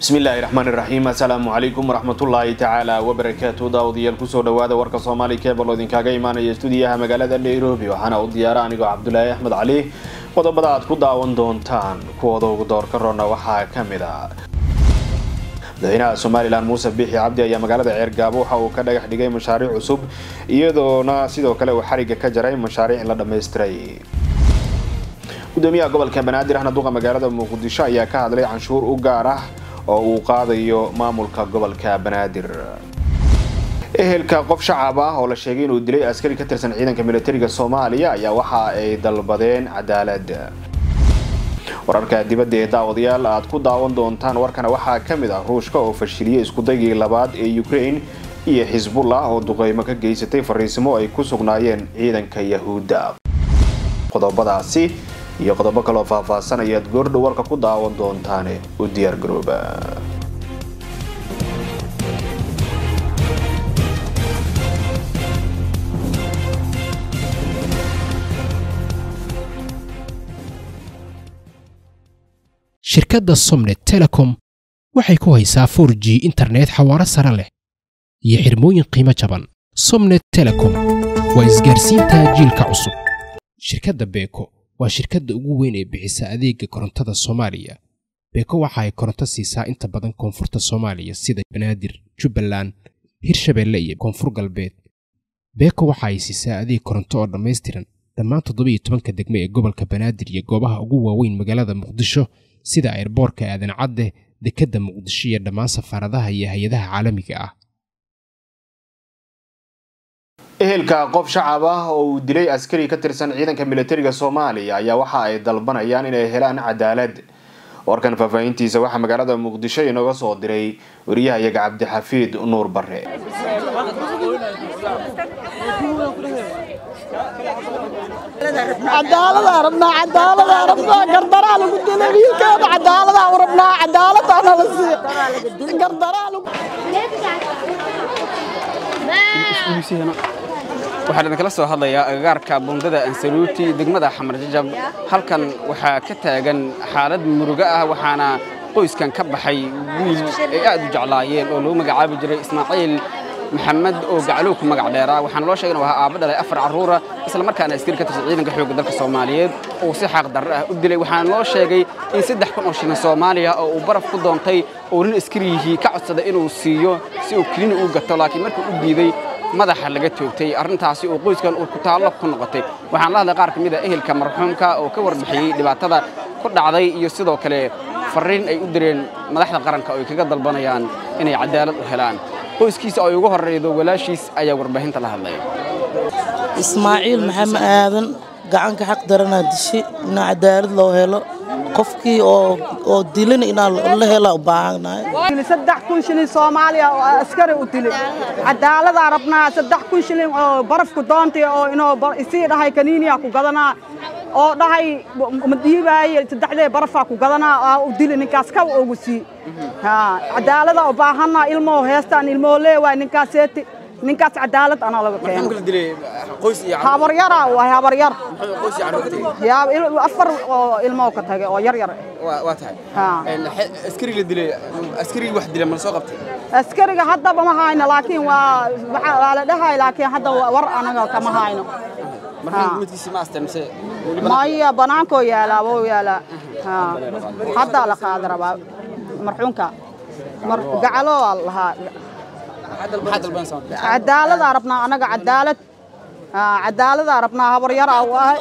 bismi illaahi raxmaan iraxiim assalaamu calaykum waraxmatullaahi tacaala wabarakaatu daawadayaal kusoo dhawaada warka soomaali kebal oo idinkaaga imaanaya stuudiyaha magaalada nairobi waxaana u diyaara anigoo cabdulaahi axmed cali qodobada aad ku daawan doontaan kuwooda ugu doorka roona waxaa ka mid ah madaxweynaha somalilan muuse biixi cabdi ayaa magaalada ceergaabo waxa uu ka dhagax dhigay mashaariic cusub iyadoona sidoo kale uu xariga ka jaray mashaariic in la dhammaystiray gudoomiyaha gobolka banaadir ahna duqa magaalada muqdisho ayaa ka hadlay canshuur u gaar ah oo uu qaadayo maamulka gobolka banaadir ehelka qof shacab ah oo la sheegay inuu dilay askari ka tirsan ciidanka militariga soomaaliya ayaa waxa ay dalbadeen cadaalad wararka dibadda ee daawadayaal aad ku daawan doontaan warkana waxaa ka mid ah ruushka oo fashiliyey iskudaygii labaad ee ukraine iyo xisbullah oo duqeymo ka geysatay fariisimo ay ku sugnaayeen ciidanka yahuudda qodobadaasi iyo qodobo kaloo faahfaahsan ayaad goordhow warka ku daawan doontaane u diyaar garooba shirkadda somnet telecom waxay ku haysaa for g internet xawaaro sare leh iyo xirmooyin qiimo jaban somnet telecom waa isgaarsiinta jiilka cusub shirkadda beeko waa shirkadda ugu weyn ee bixisa adeega korontada soomaaliya beeko waxa ay koronto siisaa inta badan koonfurta soomaaliya sida banaadir jubbaland hirshabeelle iyo koonfur galbeed beeko waxa ay siisaa adeeg koronto oo dhammaystiran dhammaan toddobiyo tobanka degme ee gobolka banaadir iyo goobaha ugu waaweyn magaalada muqdisho sida ayrboorka aadan cadde dekedda muqdisho iyo dhammaan safaaradaha iyo hay-adaha caalamiga ah ehelka qof shacab ah oo uu dilay askari ka tirsan ciidanka militariga soomaaliya ayaa waxa ay dalbanayaan inay helaan cadaalad warkan faahfaahintiisa waxaa magaalada muqdisho inooga soo diray wariyahayaga cabdixafiid nuur bare cadaalada rabnaa cadaalada rabnaa gardaraa lagu dilay wiilkeeda cadaalada rabnaa cadaalada nala siiyo gardaraa lagu waxaan idinkala soo hadlayaa agagaarka bundada ansaluuti degmada xamar jajab halkan waxaa ka taagan xaalad murugo ah waxaana qoyskan ka baxay wiil ay aad u jeclaayeen oo lagu magacaabi jiray ismaaciil maxamed oo gacalow ku magac dheeraa waxaana loo sheegay inuu ahaa aabba dhalay afar carruura isla markaana askari ka tirsan ciidanka xoogga dalka soomaaliyeed oo si xaaq darre ah u dilay waxaana loo sheegay in saddex kun oo shilin soomaaliya oo uu baraf ku doontay oo nin askariyihii ka codsaday inuu siiyo si uu kelini u gato laakiin markuu u diiday madaxa laga toogtay arrintaasi oo qoyskan uu ku taallo ku noqotay waxaan la hadlay qaar ka mid a ehelka marxuumka oo ka warbixiyey dhibaatada ku dhacday iyo sidoo kale farriin ay u direen madaxda qaranka oo ay kaga dalbanayaan inay cadaalad u helaan qoyskiisa oo ay ugu horreydo walaashiis ayaa warbaahinta la hadlaya ismaaciil maxamed aadan gacanka xaq daranaa dishi inaa cadaalad loo helo qofkii oo dilin inaa la hela u baahanahay saddex kun shilin soomaaliya oo askari u dilay cadaaladaa rabnaa saddex kun shilin oo barafku doontay oo inuu isii dhahay kaniiniya ku gadanaa oo dhahay ma dhiibaaye saddexdee barafaa ku gadanaa aa u dili ninkaas kaw ugu sii cadaalada u baahanaa ilmoo heestaan ilmoo leewaay ninkaaseeti ninkaas cadaalad anaa laga keeno habaryara waay habaryar afar oo ilmoo ka tagay oo yar yar waa tahay askari la dilay askarigii wax dilay ma la soo qabtay askariga haddaba ma hayno laakiin waa waa la dhahay laakiin hadda war anaga kama hayno marxuumka midkiisi ma asteen mise maya banaankoo yaalaa wou yaalaa haddaa la qaada rabaa marxuumka gacalo waa lahaa cadaaladaa rabnaa anaga cadaalad cadaaladaa rabnaa habaryara u ahay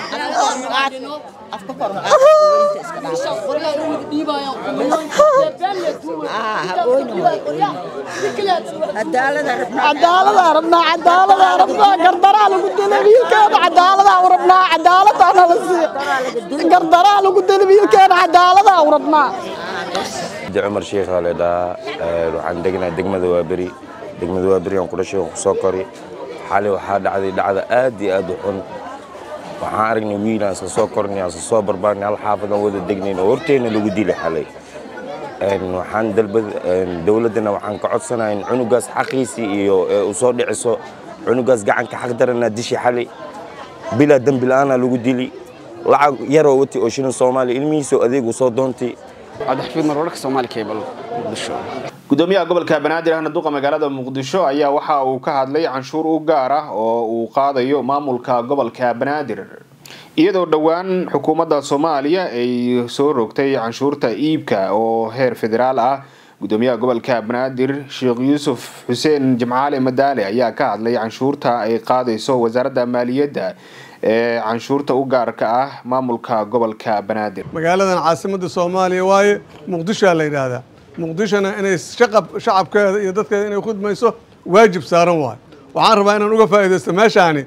cadaaladaa rabnaa cadaaladaa rabnaa gardaraa lagu dilay wiilkeeda cadaaladaa u rabnaa cadaalada nala siiyo gardaraa lagu dilay wiilkeeda cadaaladaa u rabnaa cumar sheekh aa leedhahaa waxaan degnaa degmada waaberi degmada waaberi aan ku dhashay aan ku soo kori xalay waxaa dhacday dhacda aad iyo aad u xun waxaan aragnay wiil aan isla soo kornay aan isla soo barbaarnay hal xaafadaan wada degnayn oo horteenna lagu dilay xalay waxaan dalbad dowladdana waxaan ka codsanahay in cunugaas xaqiisii iyo u soo dhiciso cunugaas gacanka xaq daranaa dishi xalay bilaa dembi la'aanaa lagu dili lacag yaroo wati oo shilin soomaaliya ilmihiisoo adeeg u soo doontay cabdixafiid mar wararka soomaali cable muqdisho gudoomiyaha gobolka banaadir ahna duqa magaalada muqdisho ayaa waxa uu ka hadlay canshuur u gaar ah oo uu qaadayo maamulka gobolka banaadir iyadoo dhowaan xukuumadda soomaaliya ay soo rogtay canshuurta iibka oo heer federaal ah gudoomiyaha gobolka banaadir sheekh yuusuf xuseen jimcaale madaale ayaa ka hadlay canshuurta ay qaadayso wasaaradda maaliyadda ee canshuurta u gaarka ah maamulka gobolka banaadir magaaladan caasimadda soomaaliya waaye muqdishoa la yidhaahdaa muqdishona inay shaqab shacabkeeda iyo dadkeeda inay khudmayso waajib saaran waayo waxaan rabaa inaan uga faa'iidaysto meeshaani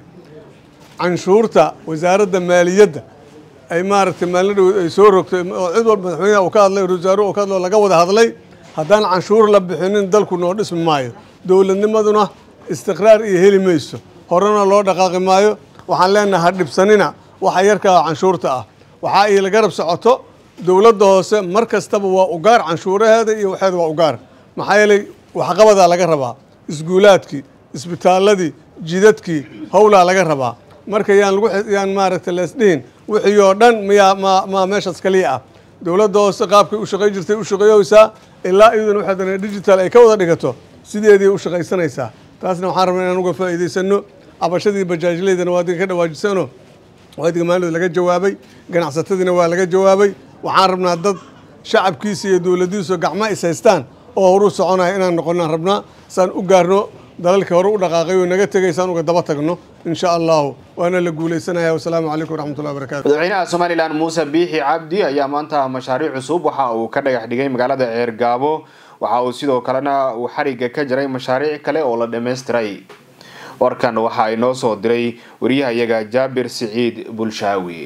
canshuurta wasaaradda maaliyadda ay maaragtay maalin dhow ay soo rogtay oo cid walba madaxweynaha uu ka hadlay wasaaruhu uu ka hadlay oo laga wada hadlay haddaan canshuur la bixinin dalku noo dhismi maayo dowladnimaduna istiqraar iyo heli mayso horena loo dhaqaaqi maayo waxaan leenahay ha dhibsanina waxa yarkaa canshuurta ah waxaa iila garab socoto dowladda hoose mar kastaba waa ugaar canshuuraheeda iyo waxeeda waa ugaar maxaa yeelay waxqabadaa laga rabaa isguulaadkii isbitaaladii jidadkii howlaa laga rabaa marka yaan lagu yaan maaragtay leesdhihin wixii oo dhan miyaa ma ma meeshaas kaliya ah dowladda hoose qaabkay u shaqayn jirtay u shaqeeyeysaa ilaa iyaduna waxay dana digital ay ka wada dhigato sideedii u shaqaysanaysaa taasna waxaan rabnaa inaan uga faa'iidaysano cabashadii bajaajleydana waa adiga ka dhawaajisano waa adiga maalin laga jawaabay ganacsatadiina waa laga jawaabay waxaan rabnaa dad shacabkiisa iyo dowladdiisu gacmo is haystaan oo horu soconaya inaan noqonaan rabnaa saan u gaarno dalalkii hore u dhaqaaqay oo naga tegay saan uga daba tagno insha allahu waana la guulaysanaya wasalaamu calaykum waraxmatullahi wabarakatu madaxweynaha somalilan muuse biixi cabdi ayaa maanta mashaariic cusub waxa uu ka dhagax dhigay magaalada ceergaabo waxa uu sidoo kalena uu xariga ka jaray mashaariic kale oo la dhammaystiray warkan waxa inoo soo diray wariyahayaga jaabir siciid bulshaawi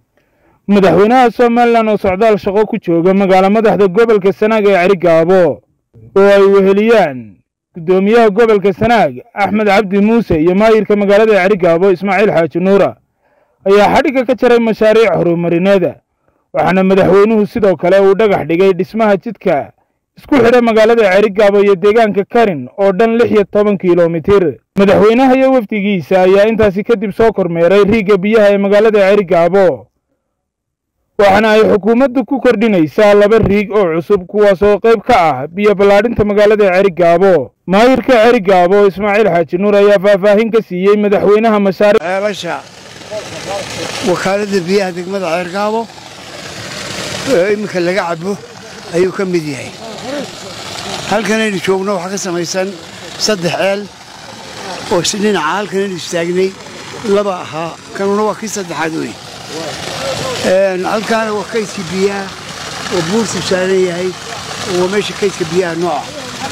madaxweynaha somalilan oo socdaal shaqo ku jooga magaalo madaxda gobolka sanaag ee cerigaabo oo ay weheliyaan guddoomiyaha gobolka sanaag axmed cabdi muuse iyo maayirka magaalada cerigaabo ismaaciil xaaji nuura ayaa xadhigga ka jaray mashaariic horumarineeda waxaana madaxweynuhu sidoo kale uu dhagax dhigay dhismaha jidka isku xidha magaalada cerigaabo iyo deegaanka karin oo dhan lix iyo toban kilomitir madaxweynaha iyo wafdigiisa ayaa intaasi kadib soo kormeeray riigga biyaha ee magaalada cerigaabo waxaana ay xukuumaddu ku kordhinaysaa laba riig oo cusub kuwaas oo qayb ka ah biyo ballaadhinta magaalada cerigaabo maayirka cerigaabo ismaaciil xaaji nuur ayaa faahfaahin ka siiyey madaxweynaha mashaariic ceelasha wakaaladda biyaha degmada ceergaabo oo iminka laga cabo ayuu ka mid yahay halkanaynu joogno waxaa ka samaysan saddex ceel oo dhinaca halkanaynu istaagnay laba ahaa kanuna waa kii saddexaad wey halkaana waa kaydka biyaha oo buurtu saaran yahay oo waa meesha kaydka biyaha nooca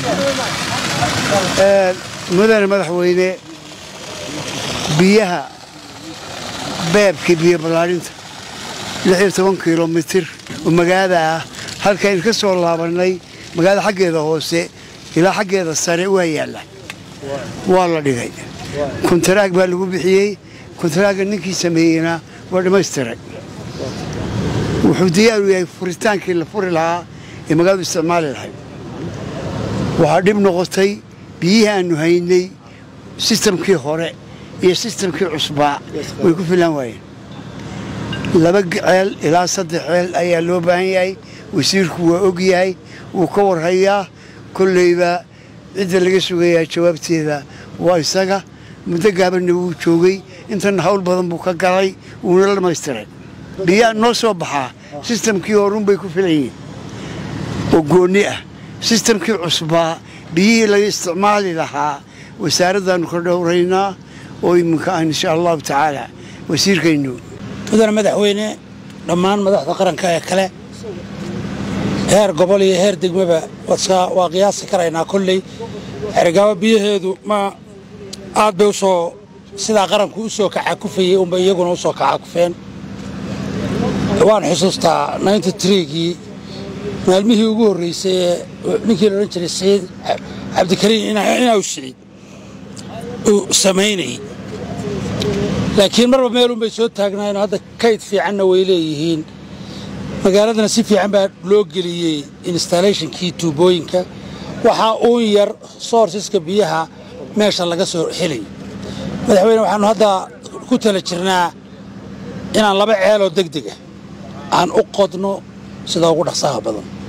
mudane madaxweyne biyaha beebka biyo ballaadhinta lix iyo toban kilomitir oo magaalada ah halkaynu ka soo laabannay magaalada xaggeeda hoose ilaa xaggeeda sare waa yaalla waa la dhigay kuntaraag baa lagu bixiyey kuntaraagga ninkii sameeyeyna waa dhammaystiray wuxuu diyaar u yahay furitaankii la furi lahaa ee magaaladu isticmaali lahayd waxaa dhib noqotay biyihii aannu haynay sistamkii hore iyo sistamkii cusbaa way ku filan waayeen laba ceel ilaa saddex ceel ayaa loo baahan yahay wasiirku waa og yahay wuu ka warhayaa kollayba cidda laga sugayaa jawaabteeda waa isaga muddo gaabanna wuu joogay intana hawl badan buu ka galay wuuna la dhammaystiray biyaa noo soo baxaa sistamkii horun bay ku filan yihiin oo goonni ah sistamkii cusbaa biyihii laga isticmaali lahaa wasaaraddaannu ka dhowraynaa oo iminka aan insha allahu tacaala wasiirkaynu mudane madaxweyne dhammaan madaxda qaranka ee kale heer gobol iyo heer degmaba waa qiyaasi karaynaa kolley xerigaabo biyaheedu ma aad bay usoo sidaa qaranku u soo kacakufayey unba iyaguna u soo kacakufeen waan xusuustaa gii maalmihii ugu horraysay ee ninkii laodhan jiray saciid cabdikariim inaaw siciid uu samaynayey laakiin marba meelun bay soo taagnaayeen hadda kayd fiicanna way leeyihiin magaaladana si fiican baa loo geliyey installationkii tuubooyinka waxaa uun yar soorsiska biyaha meesha laga soo helay madaxweyne waxaannu hadda ku tala jirnaa inaan laba ceeloo degdega aan u qodno sida ugu dhaqsaha badan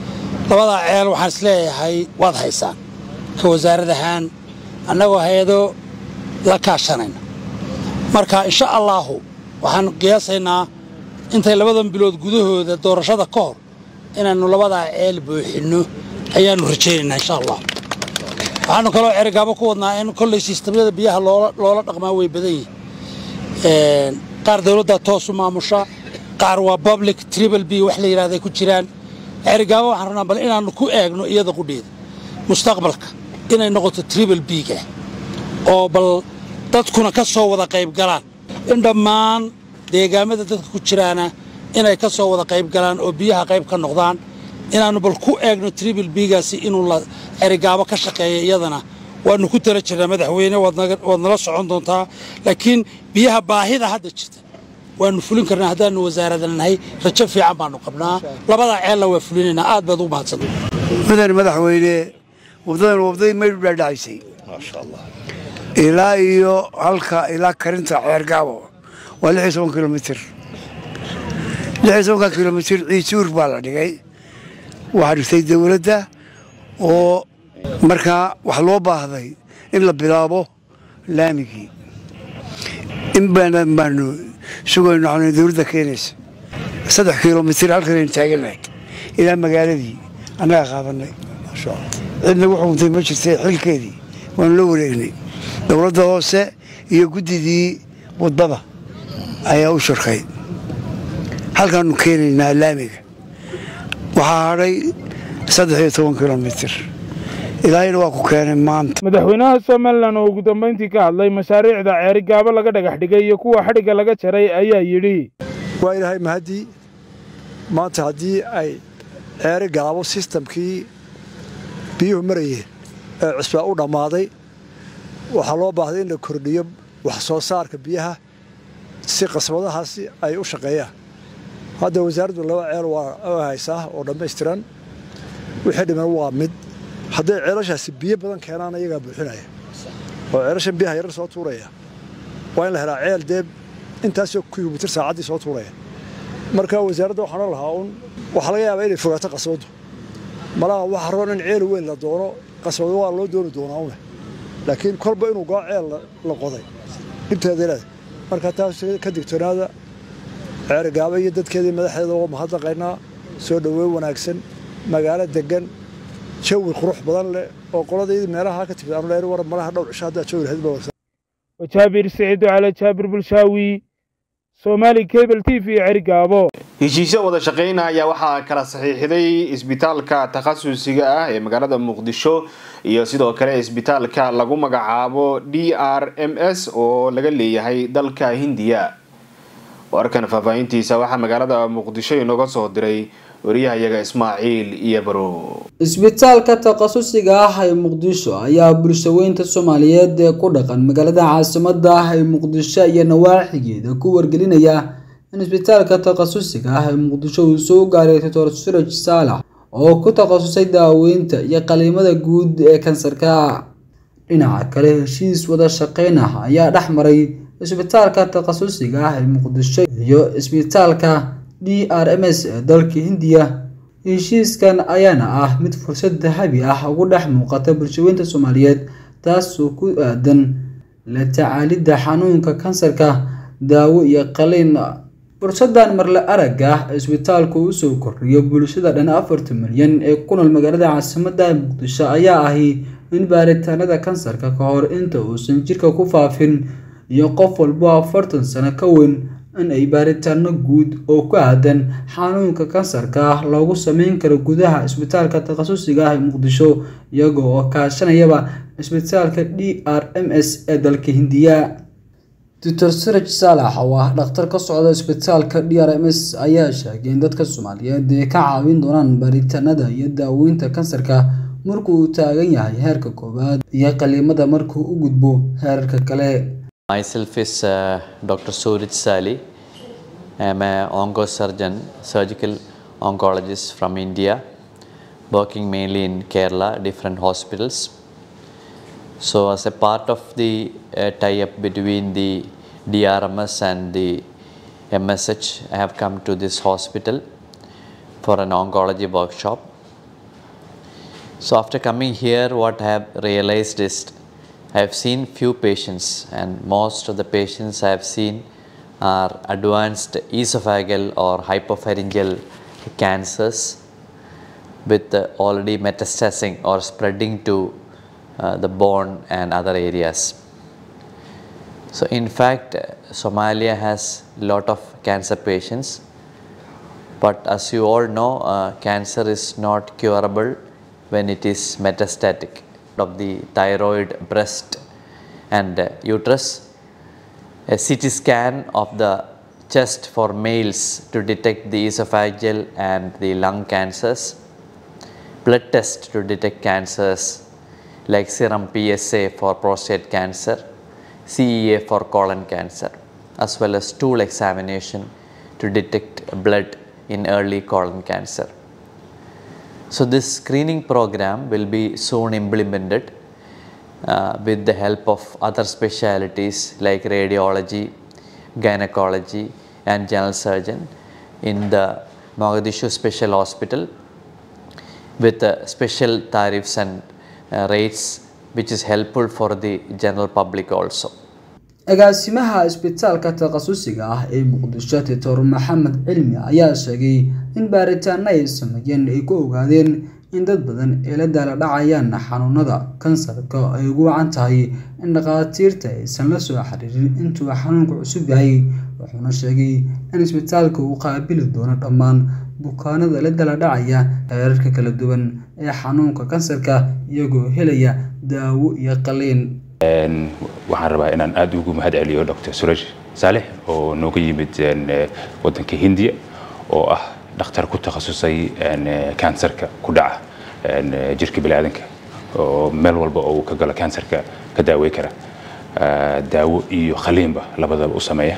labadaa ceel waxaan isleeyahay waad haysaan ka wasaarad ahaan annagoo hay-ado la kaashanayna marka insha allaahu waxaan qiyaasaynaa intay labadan bilood gudahooda doorashada ka hor inaannu labadaa ceel buuxinno ayaannu rajaynaynaa insha allah waxaannu kaloo cerigaabo ku wadnaa in kolley sistamyada biyaha loola dhaqmaa way badan yihiin qaar dawladdaa toosu maamusha qaar waa public tribal b wax la yidhahday ku jiraan cerigaabo waxaan rabnaa bal inaannu ku eegno iyada qudheeda mustaqbalka inay noqoto tribal biga oo bal dadkuna ka soo wada qayb galaan in dhammaan deegaamada dadka ku jiraana inay ka soo wada qayb galaan oo biyaha qayb ka noqdaan inaannu bal ku eegno tribal bigaasi inuu la cerigaabo ka shaqeeya iyadana waannu ku tala jirnaa madaxweyne waad nala socon doontaa laakiin biyaha baahida hadda jirta waannu fulin karnaa haddaannu wasaaradan nahay rajo fiican baannu qabnaa labadaa ceella waa fulinaynaa aad baad ugu mahadsan mudan madaxweyne waddadan waddadii maydhu dhaadhacaysay ilaa iyo halka ilaa karinta ceergaabo waa lix iyo toban kilomitir lix iyo tobanka kilomitir ciisuur baa la dhigay waxaa dhigtay dawladda oo markaa wax loo baahday in la bilaabo laamigii in badan baanu sugayno waxaanu dawladda keenaysa saddex kilomitir halkanaynu taagannahay ilaa magaaladii annaga qaadanay cidna wuxuu untay ma jirtay xilkeedii waanu la wareegnay dowladda hoose iyo guddidii wadada ayaa u shirkay halkaanu keenaynaa laamiga waxaa hadhay saddex iyo toban kilomitir ilaahayna waa ku keenay maanta madaxweynaha somalilan oo ugu dambayntii ka hadlay mashaariicda ceerigaabo laga dhagax dhigay iyo kuwa xadhigga laga jaray ayaa yidhi waa ilaahay mahaddii maanta haddii ay ceeri gaabo sistamkii biyuhu marayeen ee cusbaa u dhammaaday waxaa loo baahday in la kordhiyo wax soo saarka biyaha si qasbadahaasi ay u shaqeeyaan hadda wasaaraddu laba ceel waa haysaa oo dhammaystiran wixii dhiman waa mid hadday ceelashaasi biyo badan keenaan ayagaa buuxinaya oo ceelashan biyaha yarar soo tuuraya waa in la helaa ceel dee intaasoo kilomitir saacaddii soo tuuraya marka wasaaradda waxaan o lahaa un waxaa laga yaabaa inay fogaato qasbaddu malaha waxa roon in ceel weyn la doono qasbado waa loo dooni doonaa une laakiin kolba inuu goo ceel la qoday dhibteeda leeda marka taas ka digtoonaada ceerigaaba iyo dadkeedii madaxdeeda waa mahadnaqaynaa soo dhoweyn wanaagsan magaalo degan jawi qurux badan leh oo qoladaydii meelaha ka timid aanu leer war malaha dhowr cisho haddaa jawi lahayd baa wajaabir siciid cali jaabir bulshaawi soomaali cable t v cerigaabo heshiisyo wada shaqeyna ayaa waxaa kala saxiixday isbitaalka takhasusiga ah ee magaalada muqdisho iyo sidoo kale isbitaalka lagu magacaabo d r m s oo laga leeyahay dalka hindiya warkan faahfaahintiisa waxaa magaalada muqdisho inooga soo diray wariyahayaga ismaaciil iyo barow isbitaalka takhasusiga ah ee muqdisho ayaa bulshaweynta soomaaliyeed ee ku dhaqan magaalada caasimada ah ee muqdisho iyo nawaaxigeeda ku wargelinaya in isbitaalka takhasusiga ah ee muqdisho uu soo gaaray doctor suraj saalax oo ku takhasusay daaweynta iyo qaliimada guud ee kansarka dhinaca kale heshiis wada shaqeyn ah ayaa dhex maray isbitaalka takhasusiga ah ee muqdisho iyo isbitaalka d r m s ee dalka hindiya heshiiskan ayaana ah mid fursad dahabi ah ugu dhex muuqata bulshaweynta soomaaliyeed taasoo ku aadan la tacaalidda xanuunka kansarka daawo iyo qaliin fursadan marle aragga ah isbitaalku usoo kordhiyo bulshada dhan afartan milyan ee ku nool magaalada caasimada muqdisho ayaa ahi in baaritaanada kansarka ka hor inta uusan jirka ku faafin iyo qof walbo afartan sano ka weyn in ay baaritaano guud oo ku aadan xanuunka kansarka ah loogu sameyn karo gudaha isbitaalka takhasusiga ah ee muqdisho iyaga oo kaashanayaba isbitaalka d r m s ee dalka hindiya doctor siraj saalax oo ah dhakhtar ka socda isbitaalka d r m s ayaa sheegay in dadka soomaaliyeed ay ka caawin doonaan baaritaanada iyo daaweynta kansarka markuu uu taagan yahay heerka koowaad iyo qaliimada markuu u gudbo heerarka kale Myself is uh, Dr. Suraj Sali. I'm an oncosurgeon, surgical oncologist from India, working mainly in Kerala, different hospitals. So, as a part of the uh, tie-up between the DRMS and the MSH, I have come to this hospital for an oncology workshop. So after coming here, what I have realized is I have seen few patients, and most of the patients I have seen are advanced esophageal or hypopharyngeal cancers with uh, already metastasizing or spreading to uh, the bone and other areas. So in fact, uh, Somalia has lot of cancer patients, but as you all know, uh, cancer is not curable when it is metastatic of the thyroid, breast, and uh, uterus. A CT scan of the chest for males to detect the esophageal and the lung cancers, blood test to detect cancers like serum PSA for prostate cancer, CEA for colon cancer, as well as stool examination to detect blood in early colon cancer. So this screening program will be soon implemented uh, with the help of other specialities like radiology, gynecology and general surgeon in the Mogadishu Special Hospital with uh, special tariffs and uh, rates which is helpful for the general public also. agaasimaha isbitaalka takhasusiga ah ee muqdisho titor maxamed cilmi ayaa sheegay in baaritaano ay sameeyeen ay ku ogaadeen in dad badan ay la daala dhacayaan xanuunada kansarka ay ugu wacan tahay in dhakhaatiirta aysan la soo xiriirin intuu xanuunku cusub yahay wuxuuna sheegay in isbitaalka uu qaabili doono dhammaan bukaanada la dala dhacaya heerarka kala duwan ee xanuunka kansarka iyagoo helaya daawo iyo qaliin waxaan rabaa inaan aad ugu mahad celiyo dr suraj saalix oo nooga yimid wadanka hindiya oo ah dhakhtar ku takhasusay kansarka ku dhaca jirka biniaadanka oo meel walba oo uu ka galo kansarka ka daawey kara daawo iyo khaliinba labadaba u sameeya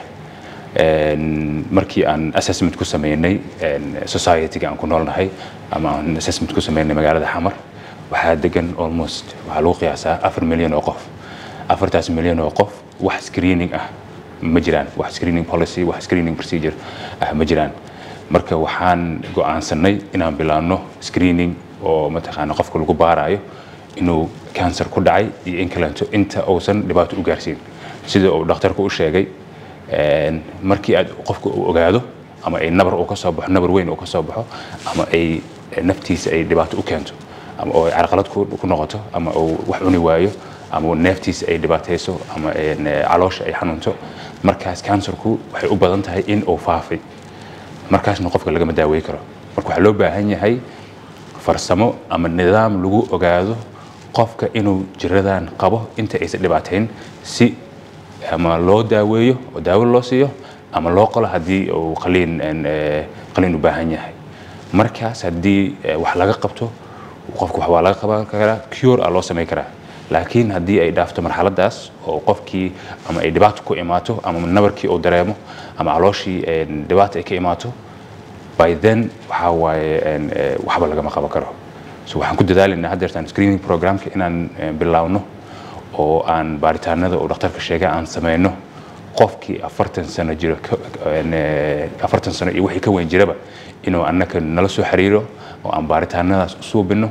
markii aan assessment ku sameynay society-ga aan ku noolnahay ama aan assessment ku sameynay magaalada xamar waxaa degan almost waxaa lagu qiyaasaa afar milyan oo qof afartaas milyan oo qof wax screening ah ma jiraan wax screening policy wax screening procedure ah ma jiraan marka waxaan go'aansanay inaan bilaabno screening oo mataqaana qofka lagu baarayo inuu cancer ku dhacay iyo in kalento inta uusan dhibaato u gaarsiin sida uu dhakhtarku u sheegay markii aad qofka uu ogaado ama ay nabar uu ka soo baxo nabar weyn uu ka soo baxo ama ay naftiisa ay dhibaato u keento ama oo ay carqalad ku noqoto ama uu wax cuni waayo ama neeftiisa ay dhibaatayso ama caloosha ay xanuunto markaas kansarku waxay u badan tahay in uu faafay markaasna qofka lagama daawey karo marka waxaa loo baahan yahay farsamo ama nidaam lagu ogaado qofka inuu jiradan qabo inta aysan dhibaatayn si ama loo daaweeyo oo daawo loo siiyo ama loo qalo haddii uu qaliin qaliin u baahan yahay markaas haddii wax laga qabto qofka wax waa laga qaban karaa cure a loo samayn karaa laakiin haddii ay dhaafto marxaladaas oo qofkii ama ay dhibaato ku imaato ama nabarkii uu dareemo ama calooshii dhibaato ay ka imaato by then waxaa waaye waxba lagama qaban karo so waxaan ku dadaalaynaa haddeertaan screening programka inaan bilaawno oo aan baaritaanada uu dhakhtarka sheegay aan sameyno qofkii afartan sano jiro afartan sano iyo wixii ka weyn jiraba inuu annaka nala soo xiriiro oo aan baaritaanadaas u suubino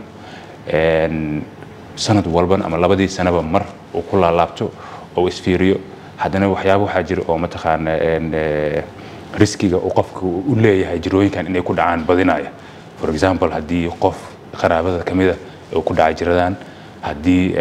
sanad walban ama labadii sanaba mar uu ku laalaabto oo isfiiriyo haddana waxyaaba waxaa jira oo mataqaana riskiga uu qofka u leeyahay jirooyinkan inay ku dhacaan badinaya for example haddii qof qaraabada ka mida uu ku dhacay jiradan haddii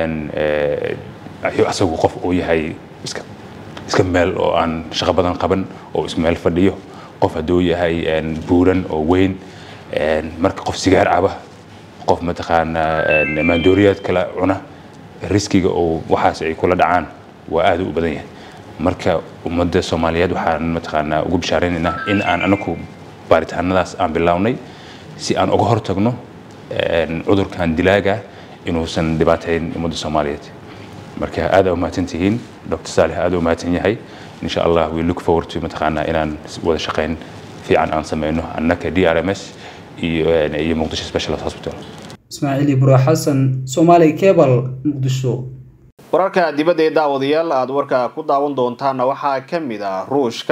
asagu qof uu yahay iska iska meel oo aan shaqo badan qaban oo ismeel fadhiyo qof hadduu yahay buuran oo weyn marka qof sigaar caba qof mataqaana maandooriyaad kala cuna riskiga oo waxaas ay kula dhacaan waa aad u badan yahay marka ummadda soomaaliyeed waxaan mataqaanaa ugu bishaaraynaynaa in aan anaku baaritaanadaas aan bilownay si aan uga hortagno cudurkan dilaaga inuusan dhibaatayn ummadda soomaaliyeed marka aad aa umahadsan tihiin dr saalix aad u mahadsan yahay insha allah we look forward to mataqaanaa inaan wada shaqayn fiican aan sameyno annaka d r m s iyo muqdisho specialist hospital ismaaciil ibro xasan soomaali cable muqdisho wararka dibadda ee daawadayaal aada warka ku daawan doontaana waxaa ka mid ah ruushka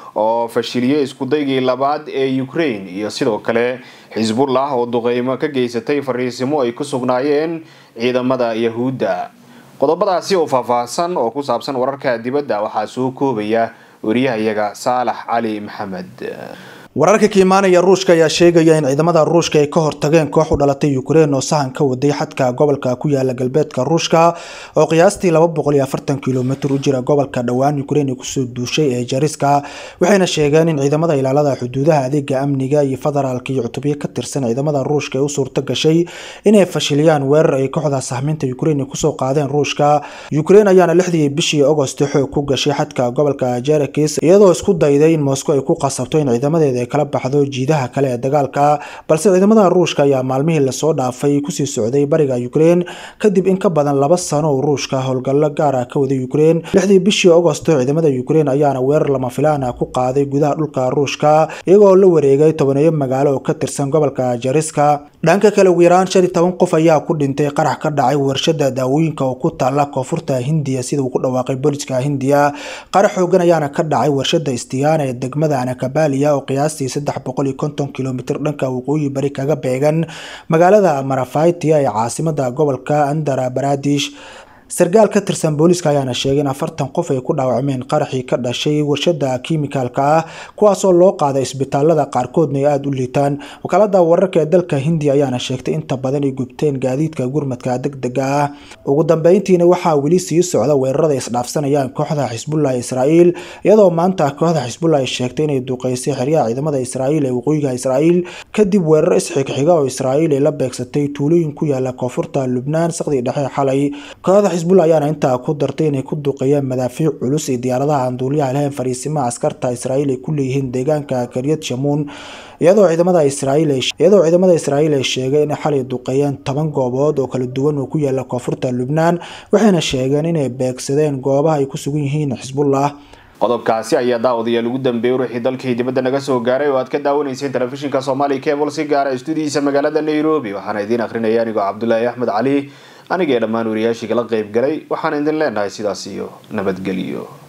oo fashiliyey iskudaygii labaad ee ukraine iyo sidoo kale xisbullah oo duqeymo ka geysatay fariisimo ay ku sugnaayeen ciidamada yahuudda qodobadaasi oo faahfaahsan oo ku saabsan wararka dibadda waxaa soo koobaya wariyahayaga saalax cali maxamed wararka ka imaanaya ruushka ayaa sheegaya in ciidamada ruushka ay ka hortageen koox u dhalatay ukrein oo sahan ka waday xadka gobolka ku yaala galbeedka ruushka oo qiyaastii kilomitr u jira gobolka dhowaan ukrein kusoo duushay ee jariska waxayna sheegeen in ciidamada ilaalada xuduudaha adeega amniga iyo federaalka iyo cutubyo ka tirsan ciidamada ruushka ay u suurto gashay inay fashiliyaan weerar ay kooxda sahminta ukrein kusoo qaadeen ruushka ukrein ayaana lixdii bishii agost xoog ku gashay xadka gobolka jerekis iyadoo isku dayday in moscow ay ku qasabto in ciidamadeeda kala baxdo jiidaha kale ee dagaalka balse ciidamada ruushka ayaa maalmihii lasoo dhaafay kusii socday bariga ukrein kadib in ka badan laba sano oo ruushka howlgallo gaara ka waday ukrein lixdii bishii agosto ciidamada ukrein ayaana weerar lama filaana ku qaaday gudaha dhulka ruushka iyagoo la wareegay tobaneeyo magaalo oo ka tirsan gobolka jariska dhanka kale ugu yaraan shan iyo toban qof ayaa ku dhintay qarax ka dhacay warshada daawooyinka oo ku taala koonfurta hindiya sida uu ku dhawaaqay booliska hindiya qarax xoogan ayaana ka dhacay warshada istiyaana ee degmada anakabaaliya oo qiyaastii saddex boqol iyo konton kilomitr dhanka waqooyi bari kaga beegan magaalada marafaitia ee caasimada gobolka andara baradish sarkaal ka tirsan booliiska ayaana sheegay in afartan qof ay ku dhaawacmeen qaraxii ka dhashay warshada kiimikaalka ah kuwaasoo loo qaaday isbitaalada qaarkoodna ay aada u liitaan wakaalada wararka ee dalka hindiya ayaana sheegtay inta badan ay gubteen gaadiidka gurmadka degdega ah ugu dambeyntiina waxaa weli sii socda weerarada isdhaafsanayaan kooxda xisbullah israa'iil iyadoo maanta kooxda xisbullah ay sheegtay inay duqeysay xeryaha ciidamada israa'iil ee waqooyiga israa'iil kadib weerar isxigxiga oo israa'iil ay la beegsatay tuulooyin ku yaala koonfurta lubnaan saqdii dhexe xalay kooxda xisbullah ayaana intaa ku dartay inay ku duqeeyeen madaafiic culus iyo diyaaradaha aan duuliyaha lahayn fariisimaha askarta israa'iil ay ku leeyihiin deegaanka karyad shamuun iyadoo ciidamada israa'iil iyadoo ciidamada israa'iil ay sheegay inay xalay duqeeyeen toban goobood oo kala duwan oo ku yaala koonfurta lubnaan waxayna sheegeen inay beegsadeen goobaha ay ku sugan yihiin xisbullah qodobkaasi ayaa daawadayaal ugu dambeeyay ruuxii dalkii dibadda naga soo gaaray oo aad ka daawanayseen telefishinka soomaaliya cable si gaara stuudiyiisa magaalada nairobi waxaana idiin akhrinaya anigoo cabdulaahi axmed cali anigee dhammaan wariyaashii kala qayb galay waxaan idin leenahay sidaas iyo nabadgelyo